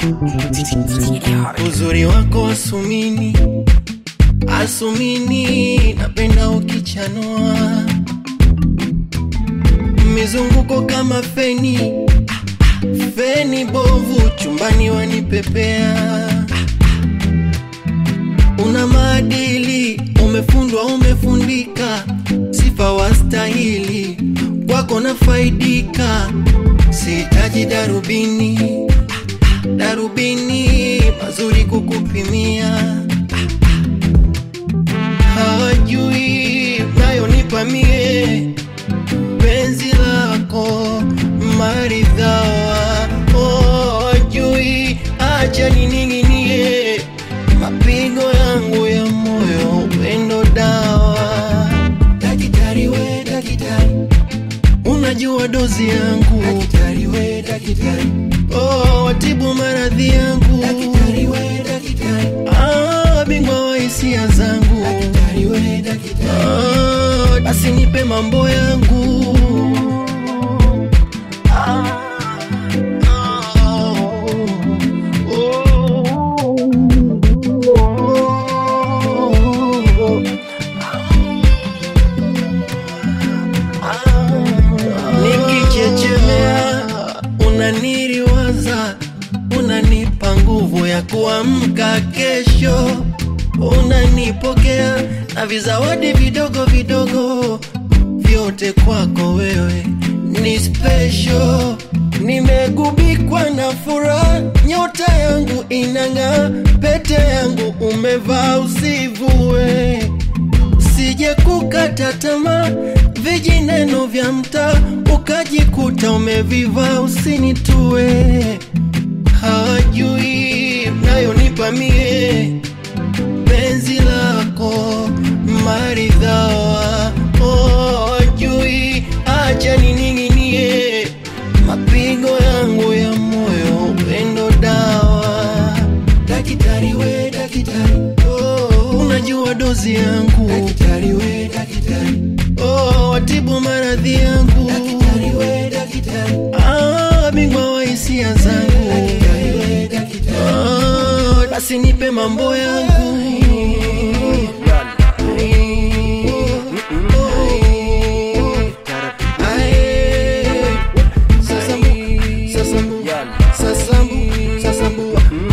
uzuri wako asumini asumini napenda ukichanua mizunguko kama feni feni bovu chumbani wanipepea una maadili umefundwa umefundika sifa wastahili kwako nafaidika sihitaji darubini darubini mazuri kukupimia hawajui nayonipa mie penzi lako maridhawa hawajui acha nining'inie mapigo yangu ya moyo upendo dawa dakitari we dakitari unajua dozi yangu dakitari we dakitari oh, watibu maradhi yangu dakitari we dakitari ah, bingwa wa hisia zangu dakitari we dakitari ah, basi nipe mambo yangu ah, oh, oh. nikichechemea unaniriwaza unanipa nguvu ya kuamka kesho unanipokea na vizawadi vidogo vidogo vyote kwako wewe ni special nimegubikwa na furaha nyota yangu inang'aa pete yangu umevaa usivue sije kukata tamaa vijineno vya mtaa ukajikuta umevivaa usinitue hawajui nayonipa mie penzi lako maridhawa hawajui acha nining'inie mapigo yangu ya moyo upendo dawa dakitari we dakitari oh, unajua dozi yangu dakitari we dakitari oh, watibu maradhi yangu dakitari we dakitari ah, bingwa wa hisia zangu dakitari we dakitari ah, basi nipe mambo yangu Sasambu, sasambu, sasambu, sasambu,